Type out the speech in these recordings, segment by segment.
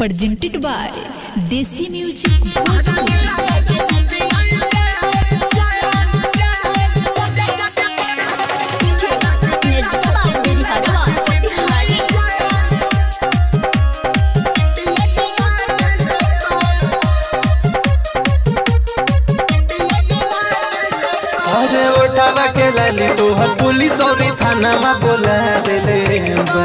presented by Desi Music Bhojpuri. अरे उठावा के लाली तोहर पुलिस और थाना में बोला देले बा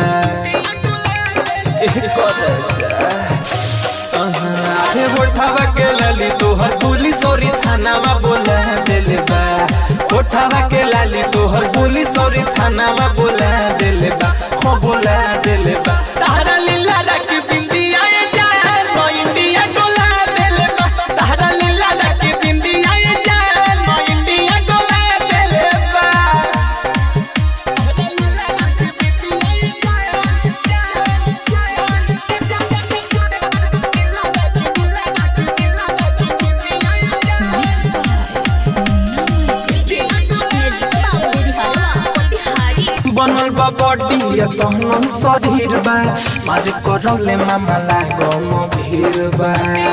एक और जा। अहाँ, अरे उठावा के लाली तोहर पुलिस और थाना में बोला देले बा उठावा के लाली तोहर पुलिस और थाना में बोला देले बा हो बोला देले बा तारा लीला रख बिंदिया जाए नो इंडिया डोला देले बा तारा लीला रख बिंदिया जाए नो इंडिया डोला देले बा Mixed by बनल बा बॉडी तहन शरीर बा मारे करौले मामा लागो म भीर बा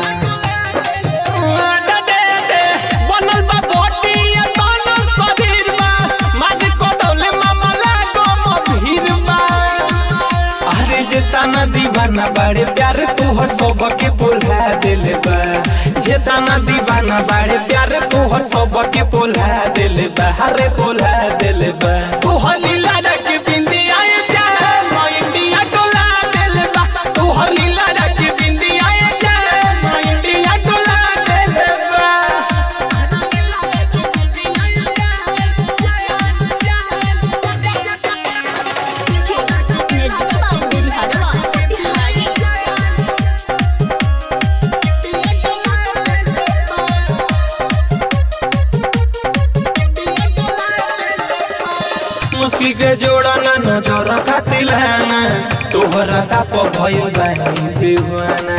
बनल बा बॉडी तहन शरीर बा मारे करौले मामा लागो म भीर बा अरे जे ताना दीवाना बाड़े प्यार तोहर सबके बोला दिले बा जे ताना दीवाना बाड़े प्यार तोहर सबके बोला दिले बा अरे बोला दिले बा तोहर लीला रख बिंदिया जा नो इंडिया डोला दिले बा तोहर लीला रख बिंदिया जा नो इंडिया डोला दिले बा मुस्की के जोड़ा ना नजर खातिर ना तोहरा ताप भइल बानी दीवाना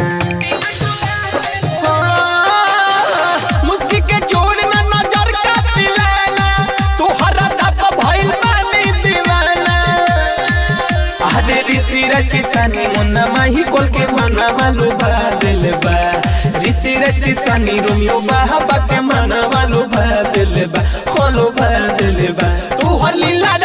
मुस्की के जोड़ ना नजर खातिर ना तोहरा ताप भइल बानी दीवाना अरे ऋषि राज के सनी मुन्ना माही कोल के मना मालू भा दिल बा ऋषि राज के सनी रोमियो बाबा के मना मालू भा दिल बा खोलो भा दिल बा तू हलीला